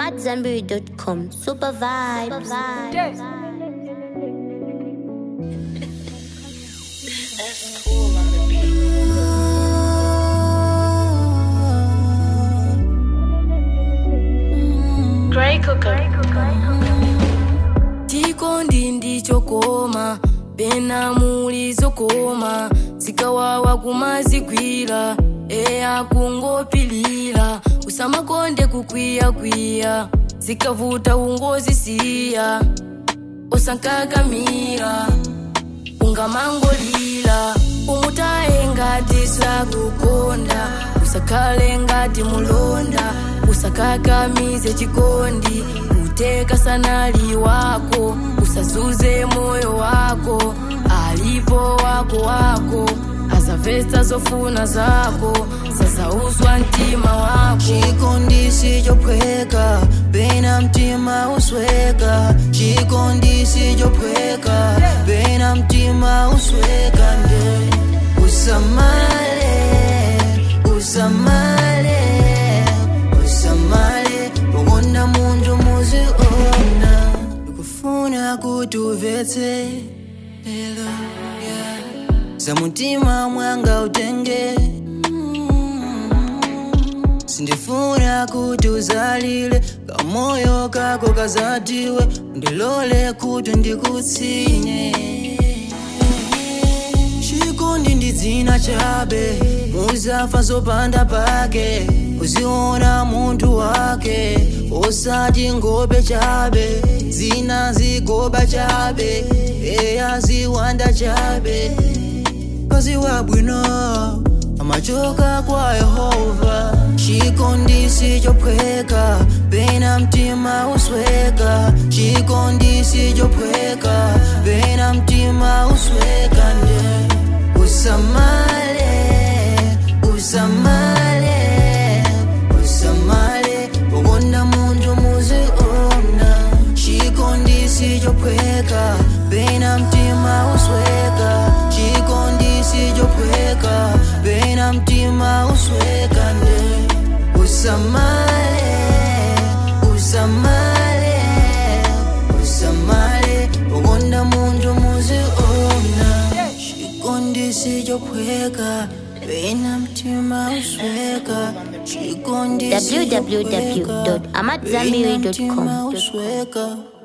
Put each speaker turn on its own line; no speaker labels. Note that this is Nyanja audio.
AmadZanbury.com. Super vibes.
That's cool on the beat. Grey Cooker.
chikondi ndichokoma pena muli zokoma zikawawa kumazigwira eya kungopilira usamakonde kukwiyakwiya zikavuta ungozisiya usankakamira ungamangolira umutaye ngati sakukonda usakhale ngati mulonda usakakamize chikondi uteka sanali wako usazuze moyo wako alipo wako wako azavesa zofuna zako sazauzwa mtima wako
chikondi chophweka pena mtima usweka chikondi chophweka pena mtima usweka nde usamale usamale usamale ukonda munthu muziona ndikufuna kuti uvetse lelo yeah. za mutima mwanga utenge sindifuna kuti uzalile kamoyo kako kazatiwe ndilole kuti ndikutsinye chikondi ndi dzina chabe muzafa zopanda pake uziona munthu wake osati ngobe chabe zina zigoba chabe eya ziwanda chabe kazi wabwino amachoka kwa yehova chikondi chophweka pena mtima usweka chikondi chophweka pena mtima usweka nde usamale usamale usamale ukonda munthu muziona chikondi chophweka pena mtima usweka chikondi chophweka pena mtima usweka nde usamale usamale usamale ukonda munthu muziona chikondi chophweka pena mtima usweka chikondi chophweka pena
www.amadzanbury.com.
mtima usweka